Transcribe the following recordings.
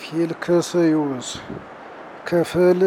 ፊልክስዩስ ክፍል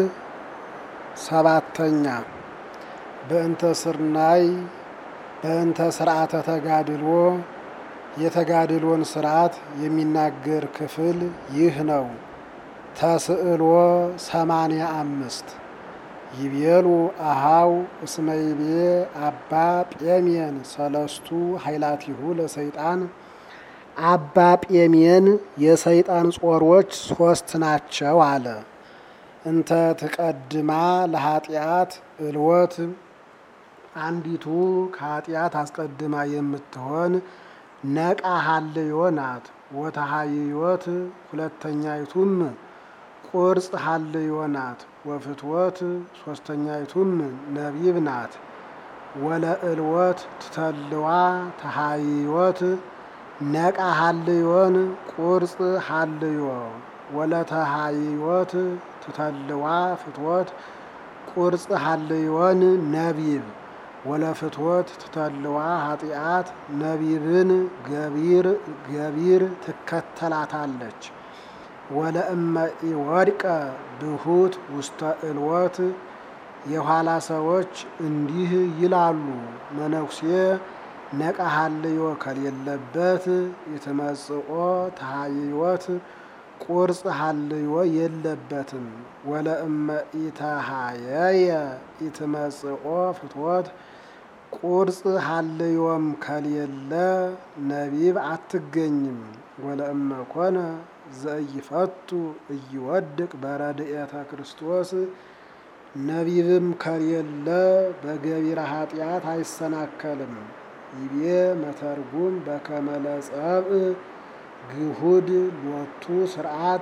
ሰባተኛ በእንተ ስርናይ በእንተ ስርዓተ ተጋድሎ የተጋድሎን ስርዓት የሚናገር ክፍል ይህ ነው። ተስዕሎ ሰማንያ አምስት ይቤሉ አሃው እስመይቤ አባ ጴሜን ሰለስቱ ኃይላቲሁ ለሰይጣን አባ ጴሜን የሰይጣን ጾሮች ሶስት ናቸው አለ። እንተ ትቀድማ ለኃጢአት እልወት አንዲቱ ከኃጢአት አስቀድማ የምትሆን ነቃ ሀልዮ ናት። ወተሃይዮት ሁለተኛይቱም ቁርጽ ሀልዮ ናት። ወፍትወት ሶስተኛይቱም ነቢብ ናት። ወለእልወት ትተልዋ ተሃይዮት ነቃ ሀልዮን ቁርጽ ሀልዮ ወለተሃይዮት ትተልዋ ፍትወት ቁርጽ ሀልዮን ነቢብ ወለፍትወት ትተልዋ ኃጢአት ነቢብን ገቢር ገቢር ትከተላታለች። ወለእመ ኢወድቀ ብሁት ውስተ እልወት የኋላ ሰዎች እንዲህ ይላሉ። መነኩሴ ነቃ ሀልዮ ከሌለበት የተመጽኦ ተሃይወት ቁርጽ ሀልዮ የለበትም። ወለእመ ኢተሃየየ ኢትመጽኦ ፍትወት ቁርጽ ሀልዮም ከሌለ ነቢብ አትገኝም። ወለእመ ኮነ ዘኢይፈቱ ኢይወድቅ በረድኤተ ክርስቶስ ነቢብም ከሌለ በገቢረ ኃጢአት አይሰናከልም። ይቤ መተርጉም በከመ ለጸብእ ግሁድ ሎቱ ስርዓት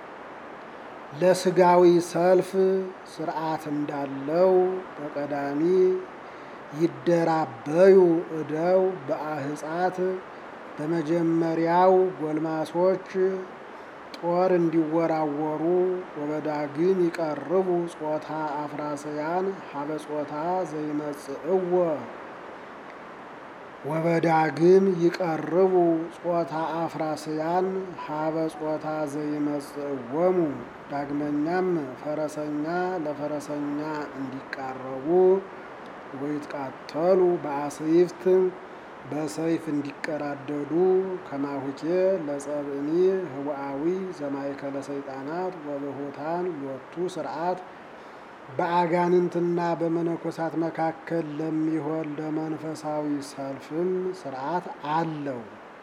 ለስጋዊ ሰልፍ ስርዓት እንዳለው በቀዳሚ ይደራበዩ እደው በአህጻት በመጀመሪያው ጎልማሶች ጦር እንዲወራወሩ ወበዳግም ይቀርቡ ጾታ አፍራሰያን ሀበ ጾታ ዘይመጽእዎ ወበዳግም ይቀርቡ ጾታ አፍራስያን ሀበ ጾታ ዘይመጽእዎሙ ዳግመኛም ፈረሰኛ ለፈረሰኛ እንዲቃረቡ ወይትቃተሉ በአስይፍት በሰይፍ እንዲቀራደዱ ከማሁኬ ለጸብእኒ ህቡአዊ ዘማይከለ ሰይጣናት ወበሆታን ሎቱ ስርዓት በአጋንንትና በመነኮሳት መካከል ለሚሆን ለመንፈሳዊ ሰልፍም ስርዓት አለው።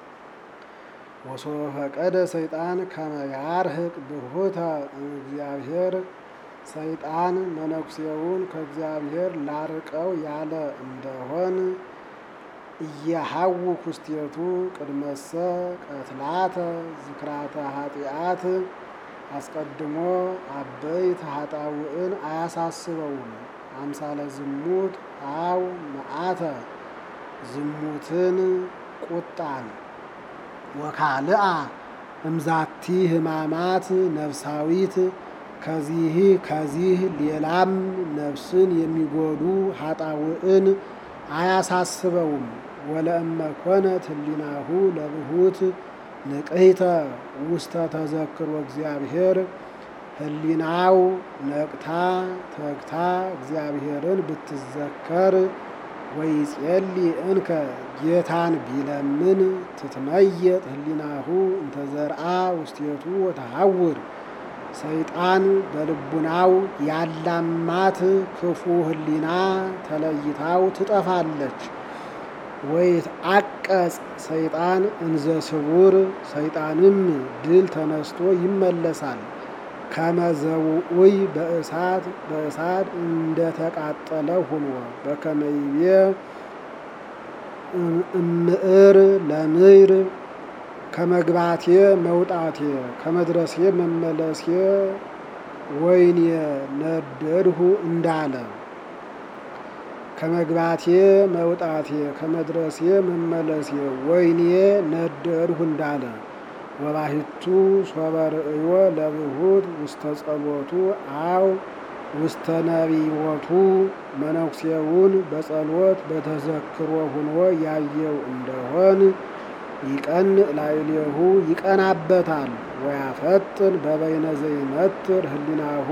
ወሶበ ፈቀደ ሰይጣን ከመ ያርህቅ ብሁተ እግዚአብሔር ሰይጣን መነኩሴውን ከእግዚአብሔር ላርቀው ያለ እንደሆን እየሀው ኩስቴቱ ቅድመሰ ቀትላተ ዝክራተ ኃጢአት አስቀድሞ አበይት ኃጣውዕን አያሳስበውም። አምሳለ ዝሙት አው መዓተ ዝሙትን ቁጣን ወካልአ እምዛቲ ህማማት ነፍሳዊት ከዚህ ከዚህ ሌላም ነፍስን የሚጎዱ ኃጣውዕን አያሳስበውም። ወለእመ ኮነት ህሊናሁ ለብሁት ንቅይተ ውስተ ተዘክሮ እግዚአብሔር ህሊናው ነቅታ ተግታ እግዚአብሔርን ብትዘከር ወይጼሊ እንከ ጌታን ቢለምን ትትመየጥ ህሊናሁ እንተዘርአ ውስቴቱ ወተሐውር ሰይጣን በልቡናው ያላማት ክፉ ህሊና ተለይታው ትጠፋለች። ወይት አቀጽ ሰይጣን እንዘ ስውር ሰይጣንም ድል ተነስቶ ይመለሳል። ከመዘውኡይ በእሳት በእሳት እንደተቃጠለ ሆኖ በከመይቤ እምዕር ለምይር ከመግባቴ መውጣቴ ከመድረሴ መመለሴ ወይኔ ነደድሁ እንዳለ ከመግባቴ መውጣቴ ከመድረሴ መመለሴ ወይኔ ነደድሁ እንዳለ ወባሂቱ ሶበ ርእዮ ለብሁት ውስተ ጸሎቱ አው ውስተ ነቢቦቱ መነኩሴውን በጸሎት በተዘክሮ ሁኖ ያየው እንደሆን ይቀን ላዕሌሁ ይቀናበታል። ወያፈጥን በበይነ ዘይነትር ህሊናሁ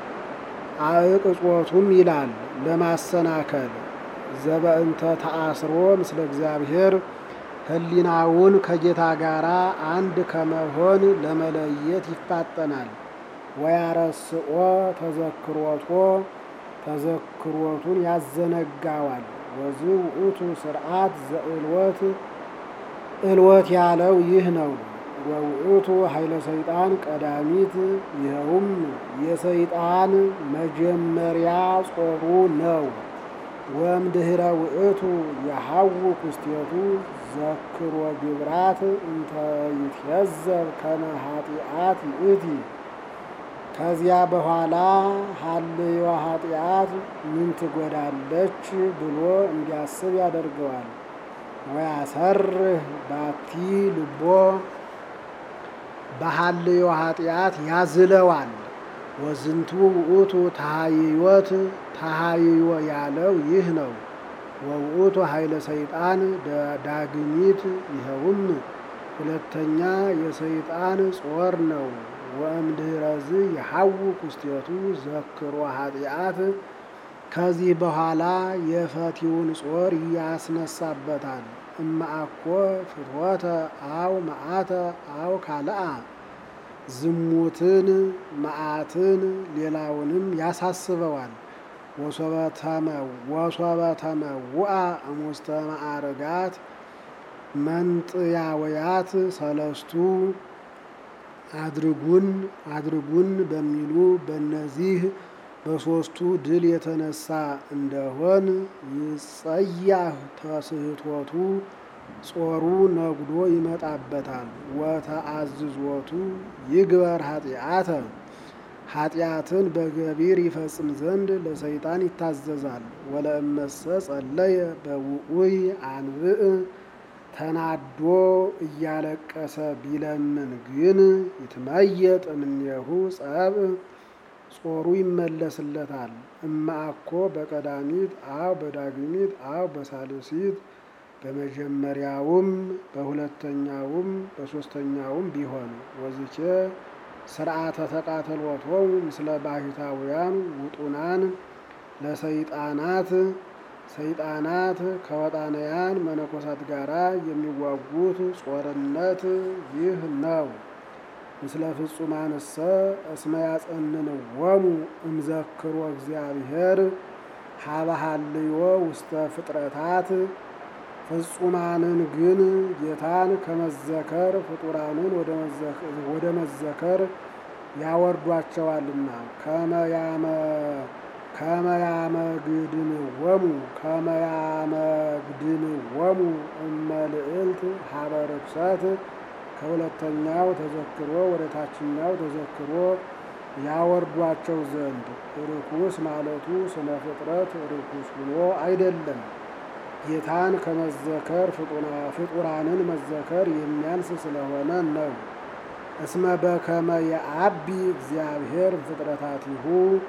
አዕቅጾቱም ይላል ለማሰናከል ዘበእንተ ተአስሮ ምስለ እግዚአብሔር ህሊናውን ከጌታ ጋር አንድ ከመሆን ለመለየት ይፋጠናል። ወያረስኦ ተዘክሮቶ ተዘክሮቱን ያዘነጋዋል። ወዝ ውእቱ ስርዓት ዘእልወት እልወት ያለው ይህ ነው። ወውእቱ ኃይለ ሰይጣን ቀዳሚት ይኸውም የሰይጣን መጀመሪያ ጾሩ ነው። ወእምድኅረ ውእቱ የሐውክ ውስቴቱ ዘክሮ ግብራት እንተ ይትየዘብ ከመ ኃጢአት ይእቲ ከዚያ በኋላ ሀልዮ ኃጢአት ምን ትጎዳለች ብሎ እንዲያስብ ያደርገዋል። ወያሰርህ ባቲ ልቦ በሀልዮ ኃጢአት ያዝለዋል። ወዝንቱ ውእቱ ተሃይዮት ተሃይዮ ያለው ይህ ነው። ወውእቱ ኃይለ ሰይጣን ዳግሚት ይኸውም ሁለተኛ የሰይጣን ጾር ነው። ወእምድኅረዝ የሐውክ ውስቴቱ ዘክሮ ኃጢአት ከዚህ በኋላ የፈቲውን ጾር ያስነሳበታል። እማአኮ ፍትወተ አው መዓተ አው ካልአ ዝሙትን መዓትን ሌላውንም ያሳስበዋል። ወሶበተመ ውአ እሙስተ ማዕርጋት መንጥያውያት ሰለስቱ አድርጉን አድርጉን በሚሉ በእነዚህ በሦስቱ ድል የተነሳ እንደሆን ይጸያህ ተስህቶቱ ጾሩ ነጉዶ ይመጣበታል። ወተአዝዞቱ ይግበር ኃጢአተ ኃጢአትን በገቢር ይፈጽም ዘንድ ለሰይጣን ይታዘዛል። ወለእመሰ ጸለየ በውዑይ አንብእ ተናዶ እያለቀሰ ቢለምን ግን ይትመየጥ እምኔሁ ጸብ ጾሩ ይመለስለታል። እማአኮ በቀዳሚት አው በዳግሚት አው በሳልሲት በመጀመሪያውም በሁለተኛውም በሦስተኛውም ቢሆን ወዝቼ ስርዓተ ተቃተሎቶሙ ምስለ ባሕታውያን ውጡናን ለሰይጣናት ሰይጣናት ከወጣንያን መነኮሳት ጋር የሚዋጉት ጾርነት ይህ ነው። ምስለ ፍጹማንሰ እስመ ያጸንንዎሙ እምዘክሮ እግዚአብሔር ሀበሃልዮ ውስተ ፍጥረታት ፍጹማንን ግን ጌታን ከመዘከር ፍጡራንን ወደ መዘከር ያወርዷቸዋልና ከመያመግድንወሙ ከመያመግድንወሙ እመልዕልት ሀበ ርኩሰት ከሁለተኛው ተዘክሮ ወደ ታችኛው ተዘክሮ ያወርዷቸው ዘንድ ርኩስ ማለቱ ስነ ፍጥረት ርኩስ ብሎ አይደለም። ጌታን ከመዘከር ፍጡራንን መዘከር የሚያንስ ስለሆነ ነው። እስመ በከመ የአቢ እግዚአብሔር ፍጥረታቲሁ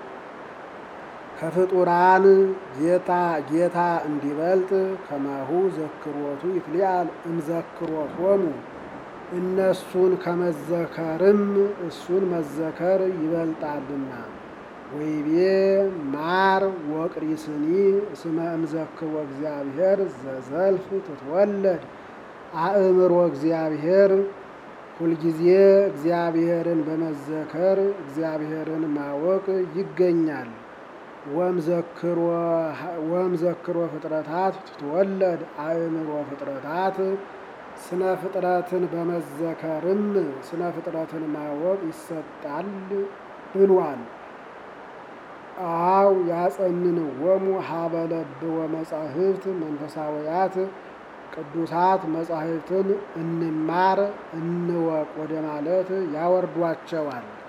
ከፍጡራን ጌታ ጌታ እንዲበልጥ ከማሁ ዘክሮቱ ይትሊአል እምዘክሮቶሙ እነሱን ከመዘከርም እሱን መዘከር ይበልጣልና። ወይቤ ማር ወቅሪስኒ እስመ እምዘክሮ እግዚአብሔር ዘዘልፍ ትትወለድ አእምሮ እግዚአብሔር ሁልጊዜ እግዚአብሔርን በመዘከር እግዚአብሔርን ማወቅ ይገኛል። ወምዘክሮ ፍጥረታት ትትወለድ አእምሮ ፍጥረታት ስነ ፍጥረትን በመዘከርም ስነ ፍጥረትን ማወቅ ይሰጣል ብሏል። አው ያጸንንዎሙ ሀበ ለብወ መጻሕፍት መንፈሳውያት ቅዱሳት መጻሕፍትን እንማር እንወቅ ወደ ማለት ያወርዷቸዋል።